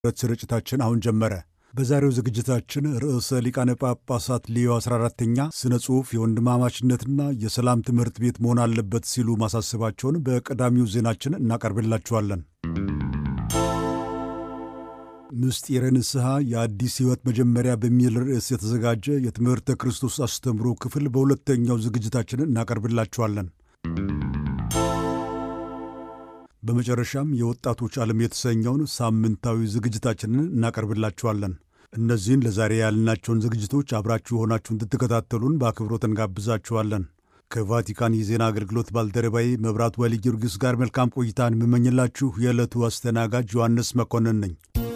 ስርጭታችን አሁን ጀመረ። በዛሬው ዝግጅታችን ርዕሰ ሊቃነ ጳጳሳት ሌዮ 14ተኛ ስነ ጽሑፍ የወንድማማችነትና የሰላም ትምህርት ቤት መሆን አለበት ሲሉ ማሳሰባቸውን በቀዳሚው ዜናችን እናቀርብላችኋለን። ምስጢረ ንስሐ የአዲስ ሕይወት መጀመሪያ በሚል ርዕስ የተዘጋጀ የትምህርተ ክርስቶስ አስተምሮ ክፍል በሁለተኛው ዝግጅታችን እናቀርብላችኋለን። በመጨረሻም የወጣቶች ዓለም የተሰኘውን ሳምንታዊ ዝግጅታችንን እናቀርብላችኋለን። እነዚህን ለዛሬ ያልናቸውን ዝግጅቶች አብራችሁ ሆናችሁ እንድትከታተሉን በአክብሮት እንጋብዛችኋለን። ከቫቲካን የዜና አገልግሎት ባልደረባዬ መብራት ወሊ ጊዮርጊስ ጋር መልካም ቆይታን የምመኝላችሁ የዕለቱ አስተናጋጅ ዮሐንስ መኮንን ነኝ።